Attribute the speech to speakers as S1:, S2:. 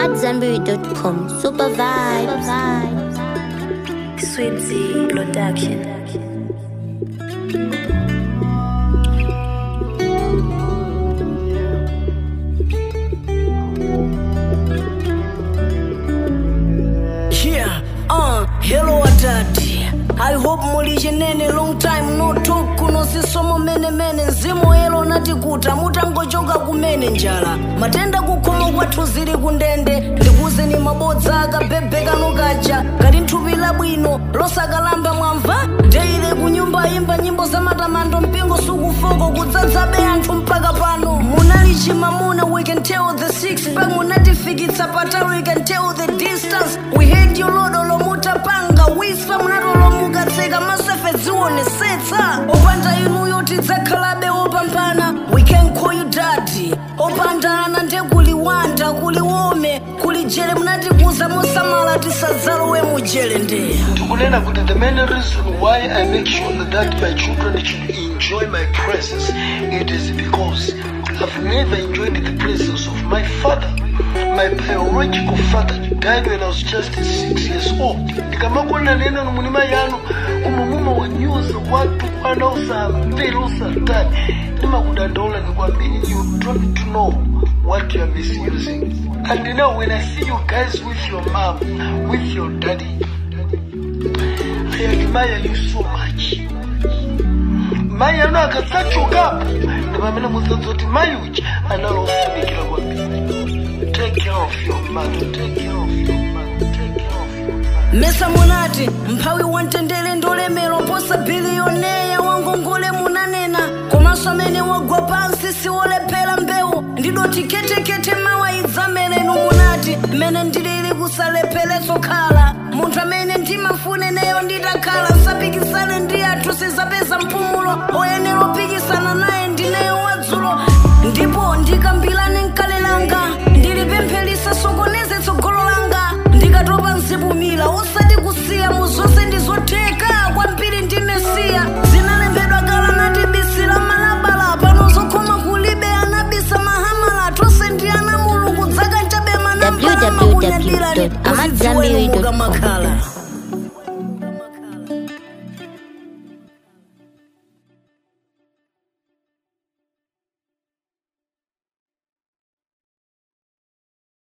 S1: AmadZanbury.com. Super vibes.
S2: Sweet Z Production.
S3: Yeah, uh, hello adadi I hope muli chenene long time no talk kuno sisomo mene mene mzimu elo nati kuta mutangochoka kumene njala matenda kukhomo kwathu zili kundende ndikuzeni mabodza akabhebheka nukaja kali nthupi labwino losakalamba mwamva deile kunyumba imba nyimbo za matamando mpingo sukufoko kudzadzabe anthu mpaka pano munali chimamuna we can tell the six pack munatifikitsa patali we can tell the distance we had you lodo lomutapanga wispa munatolomukatseka masefe dzionesetsa opanda inuyo tidzakhalabe opambana we can call you daddy opandana nde kuliwanda kuliwome kulijele munatikuza mosamala tisadzalowe mujele ndeya
S4: ndikunena kuti the main reason why i make sure that my children should enjoy my presence it is because i've never enjoyed the presence of my father my biological father died when i was just six years old ndikamakonera neno nomunima yanu umumuma wanyoza watu kwana usamvera usatani ndimakudandaula nikwambiri you don't know what you are misusing and now when i see you guys with your mom with your daddy I admire you so much. Mai ano akadzachokapo ndi pamene mudzadzoti mai uchi analofunikira kwambiri. Take care of your mother, take care of your mother, take care of your mother.
S3: mesa munati mphawi wamtendere ndolemera posa biliyoneya wangongole munanena komanso amene wagwa pansi siwolephera mbewu ndidoti ketekete mawaidzamerenu munati mmene ndilili kusalepheretso khala munthu amene ndimafuneneyo nditakhala nsapikisane ndi athu sizapeza mpumulo oyenera opikisana naye ndineyo wadzulo ndipo ndikambirane mkale langa ndilipempherisa sokoneze tsogolo langa ndikatopa nzibumira usati kusiya mu zonse ndizotheka kwambiri ndi mesiya zinalembedwa kala nati bisi la malabala pano zokhoma kulibe anabisa mahamala tonse ndi ana mulungu dzaka nchabe manambala makunyadira
S1: www.amadzambiri.com.
S3: makhala